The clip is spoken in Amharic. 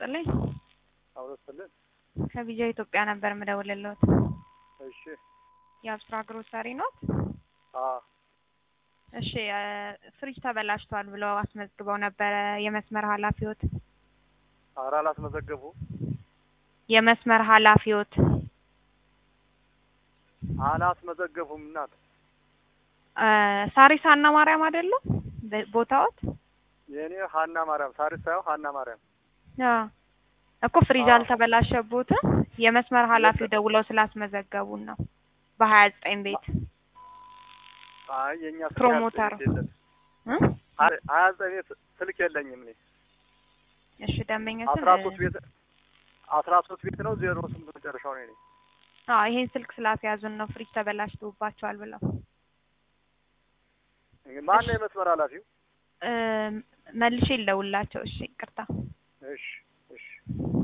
ይስጥልኝ። አውረስልን ከቪዛ ኢትዮጵያ ነበር የምደውልልዎት። እሺ የአብስራ ግሮሰሪ ኖት? አ እሺ እ ፍሪጅ ተበላሽቷል ብለው አስመዝግበው ነበረ የመስመር ኃላፊዎት? ኧረ አላስመዘገቡ የመስመር ኃላፊዎት አላስመዘገቡም እናት እ ሳሪስ ሀና ማርያም አይደሉ በ- ቦታዎት? የእኔ ሀና ማርያም ሳሪስ ሳይሆን ሀና ማርያም አዎ እኮ ፍሪጅ አዎ። አልተበላሸቦትም። የመስመር ኃላፊው ደውለው ስላስመዘገቡን ነው በሀያ ዘጠኝ ቤት አይ የእኛ ስልክ ፕሮሞተር ስልክ የለም እ? ሀያ ሀያ ዘጠኝ ቤት ስልክ የለኝም እኔ እሺ ደንበኛ አስራ ሶስት ቤት አስራ ሶስት ቤት ነው ዜሮ ስምንት መጨረሻው ነው የእኔ አዎ ይሄን ስልክ ስላስያዙን ነው ፍሪጅ ተበላሽቶባቸዋል ብለው ማን ነው የመስመር ኃላፊው እ መልሼ ልደውልላቸው። እሺ ይቅርታ። እሺ እሺ